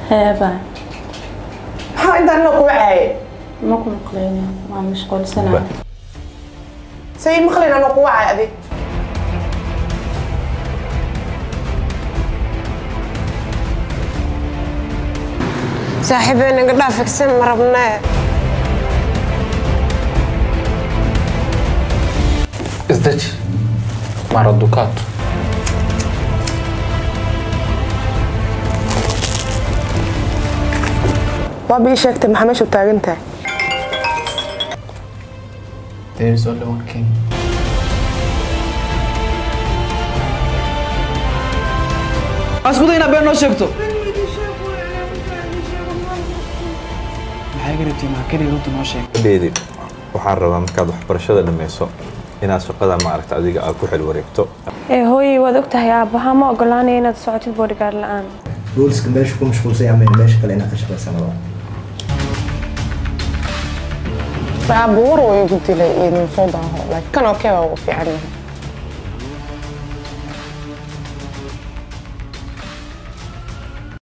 heeba maxaa intaan la kuga caaye ma ku maqlayni waa mashquulsanaa say maqlin anoo kuga caay adig saaxiibey naga dhaafigsan ma rabnee isdaji mara dukato waaba ii sheegtay maxaa meesha u taagan tahay there is only one king askuda inaad been noo sheegto maxay garabtii maa keliya runta noo sheeg dheedi waxaan rabaa markaad waxbarashada dhammayso inaad shaqada maaragta adiga aad ku xil wareegto ee hooyey waad ogtahay aabbahaa ma ogolaanaya inaad socotid boodhigaar la-aan booliska meesha ku mashquulsan ama meesha kale inaad ka shaqaysanaba baabuur way igu dilay iyo nin soo daaho laakiin kan oo kee waa ugu fiican yahay